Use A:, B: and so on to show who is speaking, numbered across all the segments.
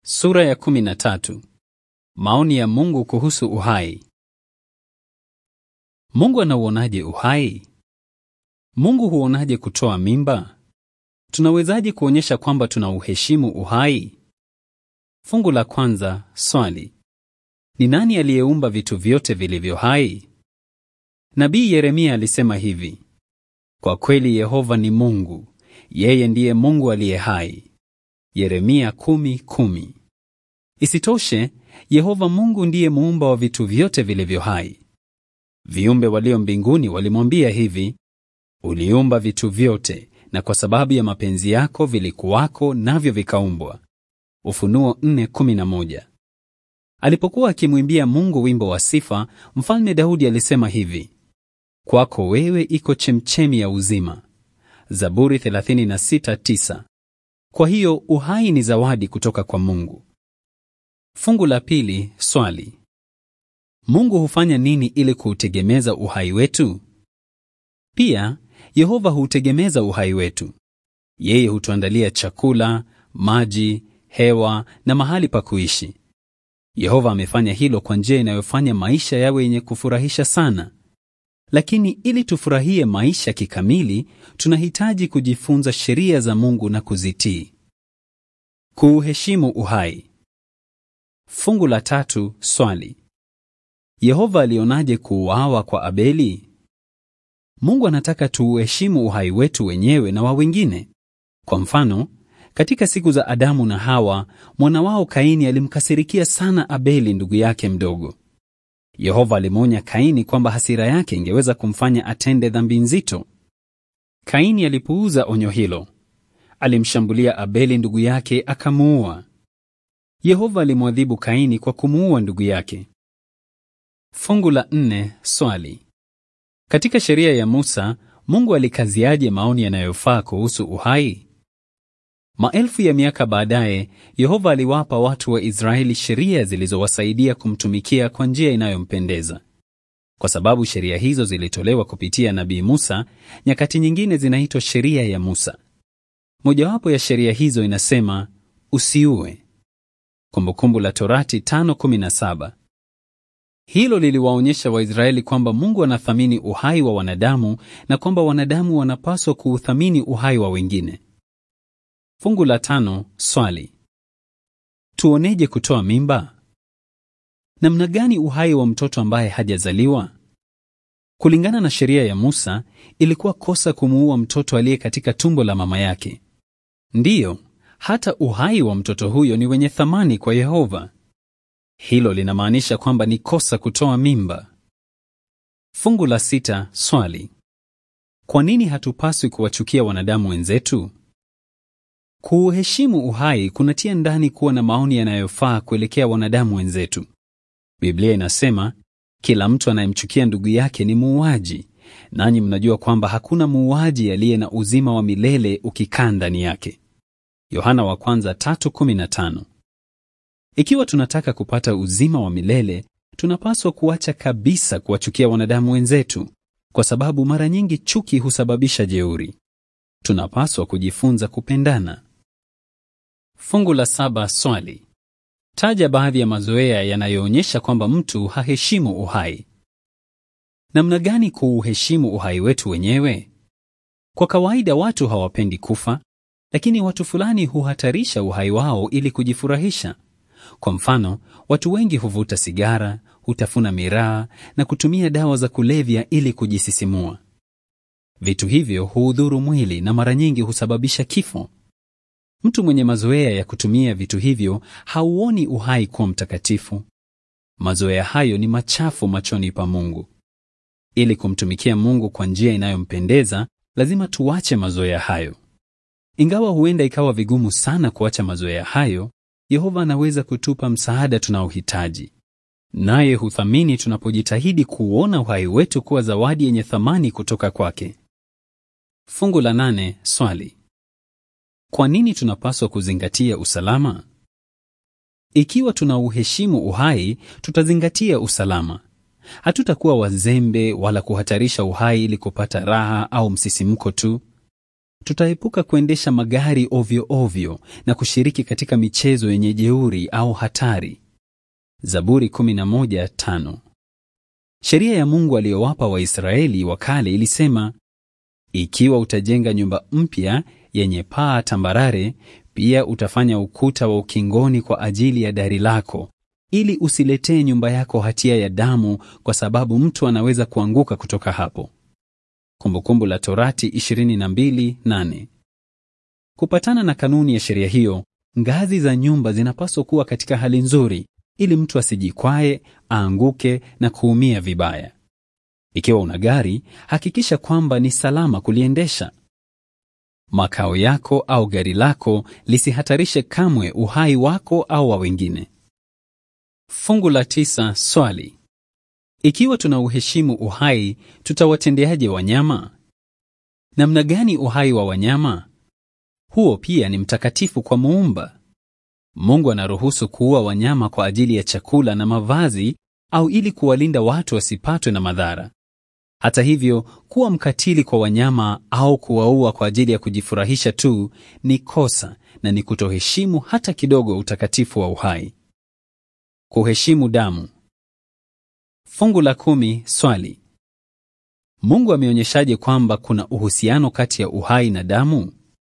A: Sura ya kumi na tatu. Maoni ya Mungu kuhusu uhai. Mungu anauonaje uhai? Mungu huonaje kutoa mimba? Tunawezaje kuonyesha kwamba tunauheshimu uhai? Fungu la kwanza, swali. Ni nani aliyeumba vitu vyote vilivyo hai? Nabii Yeremia alisema hivi: Kwa kweli Yehova ni Mungu, yeye ndiye Mungu aliye hai. Yeremia kumi, kumi. Isitoshe, Yehova Mungu ndiye muumba wa vitu vyote vilivyo hai. Viumbe walio mbinguni walimwambia hivi: Uliumba vitu vyote, na kwa sababu ya mapenzi yako vilikuwako, navyo vikaumbwa. Ufunuo 4:11. Alipokuwa akimwimbia Mungu wimbo wa sifa, Mfalme Daudi alisema hivi: Kwako wewe iko chemchemi ya uzima. Zaburi 36:9. Kwa hiyo uhai ni zawadi kutoka kwa Mungu. Fungu la pili, swali. Mungu hufanya nini ili kuutegemeza uhai wetu? Pia, Yehova huutegemeza uhai wetu. Yeye hutuandalia chakula, maji, hewa na mahali pa kuishi. Yehova amefanya hilo kwa njia inayofanya maisha yawe yenye kufurahisha sana. Lakini ili tufurahie maisha kikamili, tunahitaji kujifunza sheria za Mungu na kuzitii. Kuuheshimu uhai. Fungu la tatu, swali. Yehova alionaje kuuawa kwa Abeli? Mungu anataka tuuheshimu uhai wetu wenyewe na wa wengine. Kwa mfano, katika siku za Adamu na Hawa, mwana wao Kaini alimkasirikia sana Abeli ndugu yake mdogo. Yehova alimwonya Kaini kwamba hasira yake ingeweza kumfanya atende dhambi nzito. Kaini alipuuza onyo hilo. Alimshambulia Abeli ndugu yake akamuua. Yehova alimwadhibu Kaini kwa kumuua ndugu yake. Fungu la nne, swali. Katika sheria ya Musa, Mungu alikaziaje maoni yanayofaa kuhusu uhai? Maelfu ya miaka baadaye, Yehova aliwapa watu wa Israeli sheria zilizowasaidia kumtumikia kwa njia inayompendeza. Kwa sababu sheria hizo zilitolewa kupitia Nabii Musa, nyakati nyingine zinaitwa sheria ya Musa. Mojawapo ya sheria hizo inasema usiue. Kumbukumbu la Torati 5:17. Hilo liliwaonyesha Waisraeli kwamba Mungu anathamini uhai wa wanadamu na kwamba wanadamu wanapaswa kuuthamini uhai wa wengine. Fungu la tano, swali. Tuoneje kutoa mimba? Namna gani uhai wa mtoto ambaye hajazaliwa? Kulingana na sheria ya Musa, ilikuwa kosa kumuua mtoto aliye katika tumbo la mama yake. Ndiyo, hata uhai wa mtoto huyo ni wenye thamani kwa Yehova. Hilo linamaanisha kwamba ni kosa kutoa mimba. Fungu la sita, swali. Kwa nini hatupaswi kuwachukia wanadamu wenzetu? Kuuheshimu uhai kunatia ndani kuwa na maoni yanayofaa kuelekea wanadamu wenzetu. Biblia inasema, kila mtu anayemchukia ndugu yake ni muuaji, nanyi mnajua kwamba hakuna muuaji aliye na uzima wa milele ukikaa ndani yake. Yohana wa kwanza 3:15. Ikiwa tunataka kupata uzima wa milele, tunapaswa kuacha kabisa kuwachukia wanadamu wenzetu, kwa sababu mara nyingi chuki husababisha jeuri. Tunapaswa kujifunza kupendana. Fungu la saba, swali. Taja baadhi ya mazoea yanayoonyesha kwamba mtu haheshimu uhai. Namna gani kuuheshimu uhai wetu wenyewe? Kwa kawaida watu hawapendi kufa, lakini watu fulani huhatarisha uhai wao ili kujifurahisha. Kwa mfano, watu wengi huvuta sigara, hutafuna miraa na kutumia dawa za kulevya ili kujisisimua. Vitu hivyo huudhuru mwili na mara nyingi husababisha kifo. Mtu mwenye mazoea ya kutumia vitu hivyo hauoni uhai kuwa mtakatifu. Mazoea hayo ni machafu machoni pa Mungu. Ili kumtumikia Mungu kwa njia inayompendeza, lazima tuache mazoea hayo. Ingawa huenda ikawa vigumu sana kuacha mazoea hayo, Yehova anaweza kutupa msaada tunaohitaji. Naye huthamini tunapojitahidi kuuona uhai wetu kuwa zawadi yenye thamani kutoka kwake. Fungu la nane, swali. Kwa nini tunapaswa kuzingatia usalama? Ikiwa tunauheshimu uhai, tutazingatia usalama. Hatutakuwa wazembe wala kuhatarisha uhai ili kupata raha au msisimko tu. tutaepuka kuendesha magari ovyo ovyo na kushiriki katika michezo yenye jeuri au hatari. Zaburi 11:5. Sheria ya Mungu aliyowapa Waisraeli wa kale ilisema, ikiwa utajenga nyumba mpya yenye paa tambarare, pia utafanya ukuta wa ukingoni kwa ajili ya dari lako, ili usiletee nyumba yako hatia ya damu, kwa sababu mtu anaweza kuanguka kutoka hapo. Kumbukumbu la Torati 22:8. Kupatana na kanuni ya sheria hiyo, ngazi za nyumba zinapaswa kuwa katika hali nzuri ili mtu asijikwae, aanguke na kuumia vibaya. Ikiwa una gari, hakikisha kwamba ni salama kuliendesha. Makao yako au gari lako lisihatarishe kamwe uhai wako au wa wengine. Fungu la tisa. Swali: ikiwa tuna uheshimu uhai, tutawatendeaje wanyama? Namna gani uhai wa wanyama? Huo pia ni mtakatifu kwa Muumba. Mungu anaruhusu kuua wanyama kwa ajili ya chakula na mavazi au ili kuwalinda watu wasipatwe na madhara. Hata hivyo, kuwa mkatili kwa wanyama au kuwaua kwa ajili ya kujifurahisha tu ni kosa na ni kutoheshimu hata kidogo utakatifu wa uhai. Kuheshimu damu. Fungu la kumi. Swali: Mungu ameonyeshaje kwamba kuna uhusiano kati ya uhai na damu?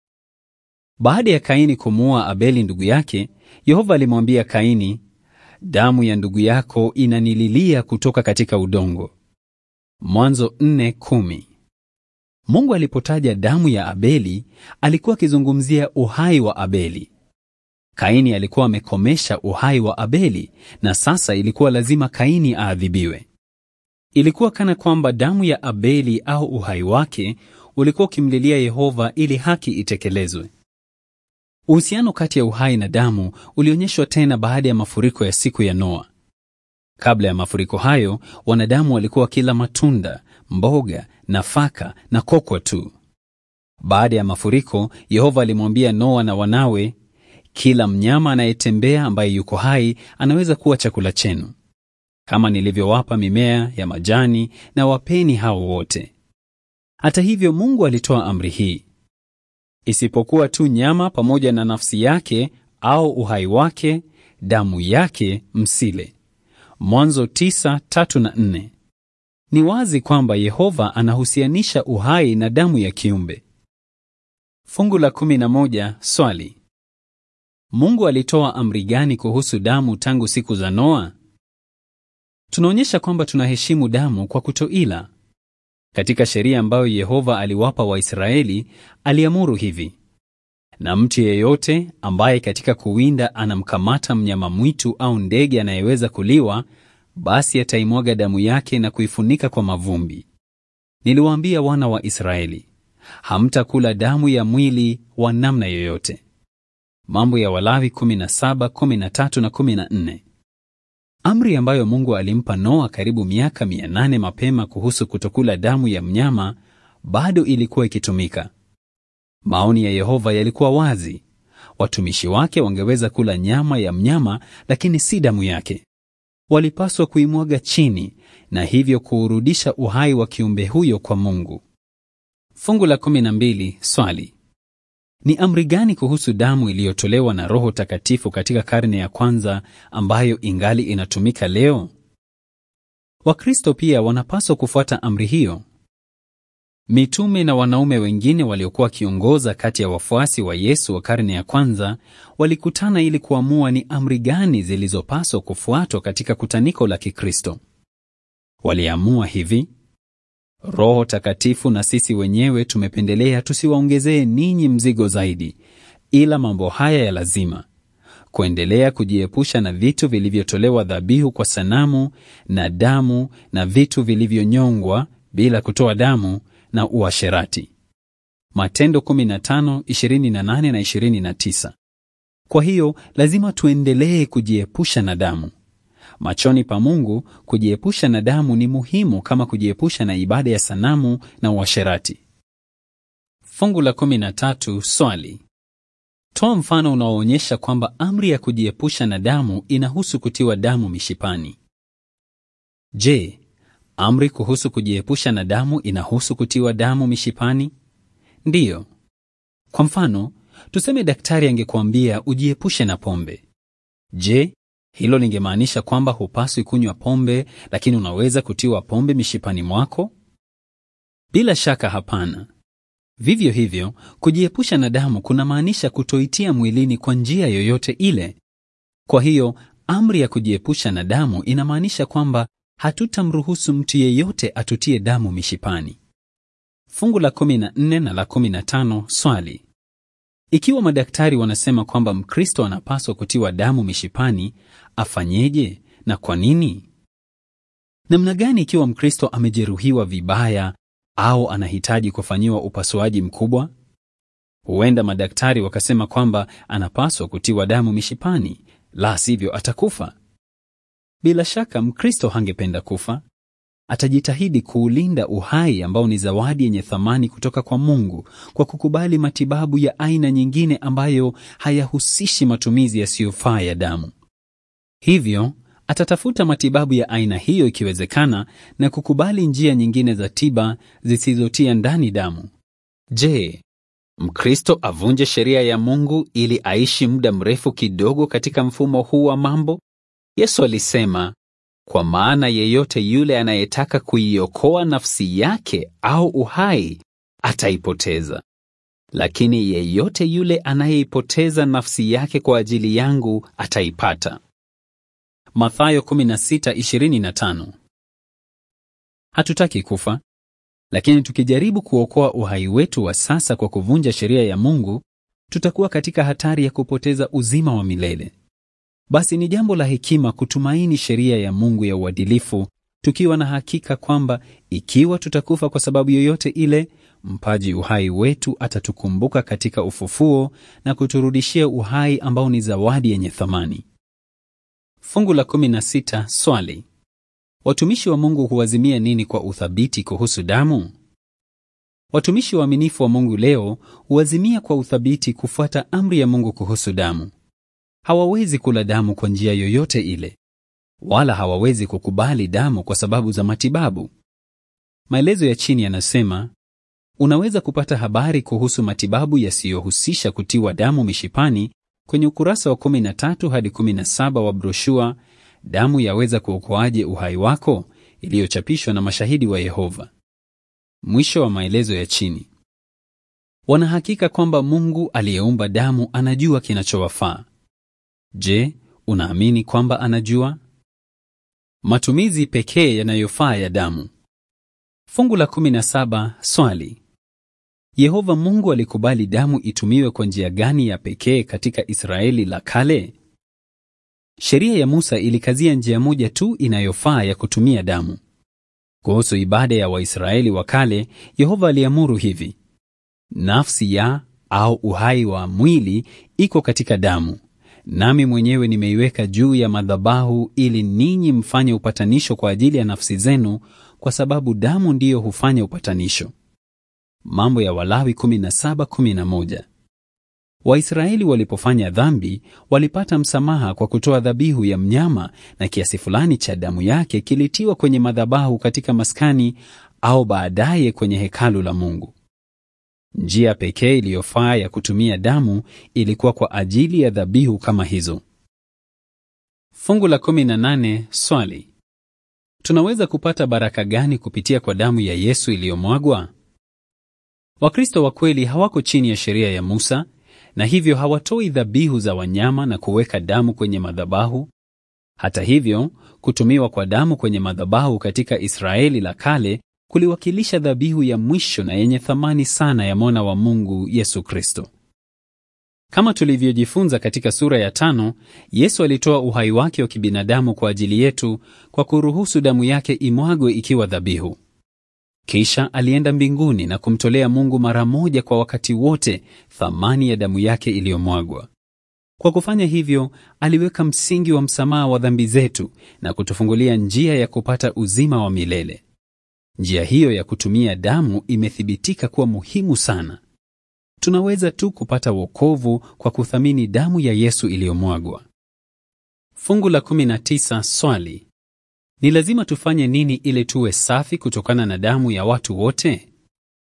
A: Baada ya Kaini kumuua Abeli ndugu yake, Yehova alimwambia Kaini, damu ya ndugu yako inanililia kutoka katika udongo. Mwanzo 4:10. Mungu alipotaja damu ya Abeli, alikuwa akizungumzia uhai wa Abeli. Kaini alikuwa amekomesha uhai wa Abeli na sasa ilikuwa lazima Kaini aadhibiwe. Ilikuwa kana kwamba damu ya Abeli au uhai wake ulikuwa ukimlilia Yehova ili haki itekelezwe. Uhusiano kati ya uhai na damu ulionyeshwa tena baada ya mafuriko ya siku ya Noa. Kabla ya mafuriko hayo, wanadamu walikuwa wakila matunda, mboga, nafaka na kokwa tu. Baada ya mafuriko, Yehova alimwambia Noa na wanawe, kila mnyama anayetembea ambaye yuko hai anaweza kuwa chakula chenu. Kama nilivyowapa mimea ya majani, na wapeni hao wote. Hata hivyo, Mungu alitoa amri hii isipokuwa tu nyama pamoja na nafsi yake au uhai wake, damu yake msile. Mwanzo 9:3 na 4. Ni wazi kwamba Yehova anahusianisha uhai na damu ya kiumbe. Fungu la 11. Swali: Mungu alitoa amri gani kuhusu damu tangu siku za Noa? Tunaonyesha kwamba tunaheshimu damu kwa kutoila. Katika sheria ambayo Yehova aliwapa Waisraeli, aliamuru hivi: na mtu yeyote ambaye katika kuwinda anamkamata mnyama mwitu au ndege anayeweza kuliwa, basi ataimwaga damu yake na kuifunika kwa mavumbi. Niliwaambia wana wa Israeli, hamtakula damu ya mwili wa namna yoyote. Mambo ya Walawi 17, 13 na 14. Amri ambayo Mungu alimpa Noa karibu miaka 800 mapema kuhusu kutokula damu ya mnyama bado ilikuwa ikitumika. Maoni ya Yehova yalikuwa wazi. Watumishi wake wangeweza kula nyama ya mnyama lakini si damu yake. Walipaswa kuimwaga chini na hivyo kuurudisha uhai wa kiumbe huyo kwa Mungu. Fungu la 12. Swali: ni amri gani kuhusu damu iliyotolewa na Roho Takatifu katika karne ya kwanza ambayo ingali inatumika leo? Wakristo pia wanapaswa kufuata amri hiyo. Mitume na wanaume wengine waliokuwa wakiongoza kati ya wafuasi wa Yesu wa karne ya kwanza walikutana ili kuamua ni amri gani zilizopaswa kufuatwa katika kutaniko la Kikristo. Waliamua hivi: Roho Takatifu na sisi wenyewe tumependelea tusiwaongezee ninyi mzigo zaidi, ila mambo haya ya lazima: kuendelea kujiepusha na vitu vilivyotolewa dhabihu kwa sanamu na damu na vitu vilivyonyongwa bila kutoa damu na uasherati. Matendo 15:28 na 29. Kwa hiyo lazima tuendelee kujiepusha na damu. Machoni pa Mungu, kujiepusha na damu ni muhimu kama kujiepusha na ibada ya sanamu na uasherati. Fungu la 13. Swali: toa mfano unaoonyesha kwamba amri ya kujiepusha na damu inahusu kutiwa damu mishipani. Je, amri kuhusu kujiepusha na damu inahusu kutiwa damu mishipani? Ndiyo. Kwa mfano, tuseme daktari angekuambia ujiepushe na pombe. Je, hilo lingemaanisha kwamba hupaswi kunywa pombe, lakini unaweza kutiwa pombe mishipani mwako? Bila shaka hapana. Vivyo hivyo, kujiepusha na damu kunamaanisha kutoitia mwilini kwa njia yoyote ile. Kwa hiyo, amri ya kujiepusha na damu inamaanisha kwamba hatutamruhusu mtu yeyote atutie damu mishipani. Fungu la 14 na la 15, swali: ikiwa madaktari wanasema kwamba Mkristo anapaswa kutiwa damu mishipani, afanyeje na kwa nini? Namna gani ikiwa Mkristo amejeruhiwa vibaya au anahitaji kufanyiwa upasuaji mkubwa? Huenda madaktari wakasema kwamba anapaswa kutiwa damu mishipani, la sivyo atakufa. Bila shaka Mkristo hangependa kufa. Atajitahidi kuulinda uhai ambao ni zawadi yenye thamani kutoka kwa Mungu kwa kukubali matibabu ya aina nyingine ambayo hayahusishi matumizi yasiyofaa ya damu. Hivyo atatafuta matibabu ya aina hiyo ikiwezekana, na kukubali njia nyingine za tiba zisizotia ndani damu. Je, Mkristo avunje sheria ya Mungu ili aishi muda mrefu kidogo katika mfumo huu wa mambo? Yesu alisema, kwa maana yeyote yule anayetaka kuiokoa nafsi yake au uhai ataipoteza, lakini yeyote yule anayeipoteza nafsi yake kwa ajili yangu ataipata. Mathayo 16:25. Hatutaki kufa, lakini tukijaribu kuokoa uhai wetu wa sasa kwa kuvunja sheria ya Mungu, tutakuwa katika hatari ya kupoteza uzima wa milele. Basi ni jambo la hekima kutumaini sheria ya Mungu ya uadilifu, tukiwa na hakika kwamba ikiwa tutakufa kwa sababu yoyote ile, mpaji uhai wetu atatukumbuka katika ufufuo na kuturudishia uhai ambao ni zawadi yenye thamani. Fungu la 16, swali: watumishi wa Mungu huazimia nini kwa uthabiti kuhusu damu? Watumishi waaminifu wa Mungu leo huazimia kwa uthabiti kufuata amri ya Mungu kuhusu damu. Hawawezi kula damu kwa njia yoyote ile, wala hawawezi kukubali damu kwa sababu za matibabu. Maelezo ya chini yanasema unaweza kupata habari kuhusu matibabu yasiyohusisha kutiwa damu mishipani kwenye ukurasa wa 13 hadi 17 wa broshua Damu yaweza kuokoaje uhai wako, iliyochapishwa na Mashahidi wa Yehova. Mwisho wa maelezo ya chini. Wanahakika kwamba Mungu aliyeumba damu anajua kinachowafaa. Je, unaamini kwamba anajua? Matumizi pekee yanayofaa ya damu. Fungu la 17, swali: Yehova Mungu alikubali damu itumiwe kwa njia gani ya pekee katika Israeli la kale? Sheria ya Musa ilikazia njia moja tu inayofaa ya kutumia damu. Kuhusu ibada ya Waisraeli wa kale, Yehova aliamuru hivi: nafsi ya au uhai wa mwili iko katika damu, nami mwenyewe nimeiweka juu ya madhabahu ili ninyi mfanye upatanisho kwa ajili ya nafsi zenu, kwa sababu damu ndiyo hufanya upatanisho. Mambo ya Walawi 17:11. Waisraeli walipofanya dhambi walipata msamaha kwa kutoa dhabihu ya mnyama na kiasi fulani cha damu yake kilitiwa kwenye madhabahu katika maskani au baadaye kwenye hekalu la Mungu. Njia pekee iliyofaa ya kutumia damu ilikuwa kwa ajili ya dhabihu kama hizo. Fungu la 18, swali: tunaweza kupata baraka gani kupitia kwa damu ya Yesu iliyomwagwa? Wakristo wa kweli hawako chini ya sheria ya Musa na hivyo hawatoi dhabihu za wanyama na kuweka damu kwenye madhabahu. Hata hivyo, kutumiwa kwa damu kwenye madhabahu katika Israeli la kale kuliwakilisha dhabihu ya mwisho na yenye thamani sana ya mwana wa Mungu Yesu Kristo. Kama tulivyojifunza katika sura ya tano, Yesu alitoa uhai wake wa kibinadamu kwa ajili yetu kwa kuruhusu damu yake imwagwe ikiwa dhabihu. Kisha alienda mbinguni na kumtolea Mungu mara moja kwa wakati wote thamani ya damu yake iliyomwagwa. Kwa kufanya hivyo, aliweka msingi wa msamaha wa dhambi zetu na kutufungulia njia ya kupata uzima wa milele. Njia hiyo ya kutumia damu imethibitika kuwa muhimu sana. Tunaweza tu kupata wokovu kwa kuthamini damu ya Yesu iliyomwagwa. Fungu la 19, swali: ni lazima tufanye nini ili tuwe safi kutokana na damu ya watu wote?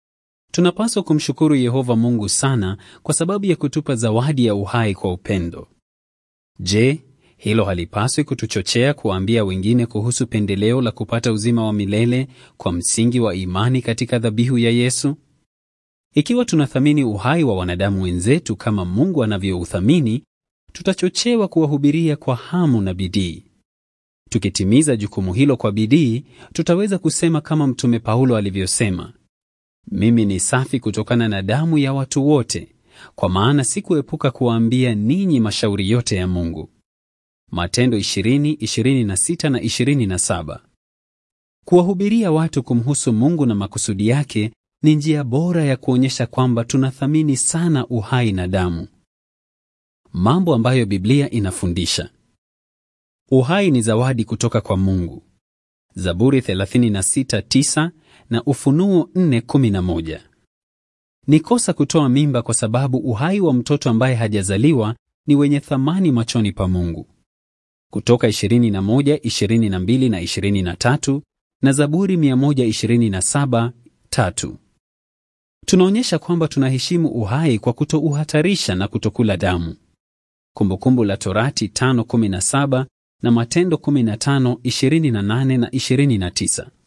A: Tunapaswa kumshukuru Yehova Mungu sana kwa sababu ya kutupa zawadi ya uhai kwa upendo. Je, hilo halipaswi kutuchochea kuwaambia wengine kuhusu pendeleo la kupata uzima wa milele kwa msingi wa imani katika dhabihu ya Yesu? Ikiwa tunathamini uhai wa wanadamu wenzetu kama Mungu anavyouthamini, tutachochewa kuwahubiria kwa hamu na bidii. Tukitimiza jukumu hilo kwa bidii, tutaweza kusema kama Mtume Paulo alivyosema, mimi ni safi kutokana na damu ya watu wote, kwa maana sikuepuka kuwaambia ninyi mashauri yote ya Mungu. Matendo 20, 26 na 27. Kuwahubiria watu kumhusu Mungu na makusudi yake ni njia bora ya kuonyesha kwamba tunathamini sana uhai na damu. Mambo ambayo Biblia inafundisha. Uhai ni zawadi kutoka kwa Mungu. Zaburi 36:9 na Ufunuo 4:11. Ni kosa kutoa mimba kwa sababu uhai wa mtoto ambaye hajazaliwa ni wenye thamani machoni pa Mungu. Kutoka 21, 22 na 23 na Zaburi 127:3. Tunaonyesha kwamba tunaheshimu uhai kwa kutouhatarisha na kutokula damu. Kumbukumbu la Torati 5:17 na Matendo 15:28 na 29.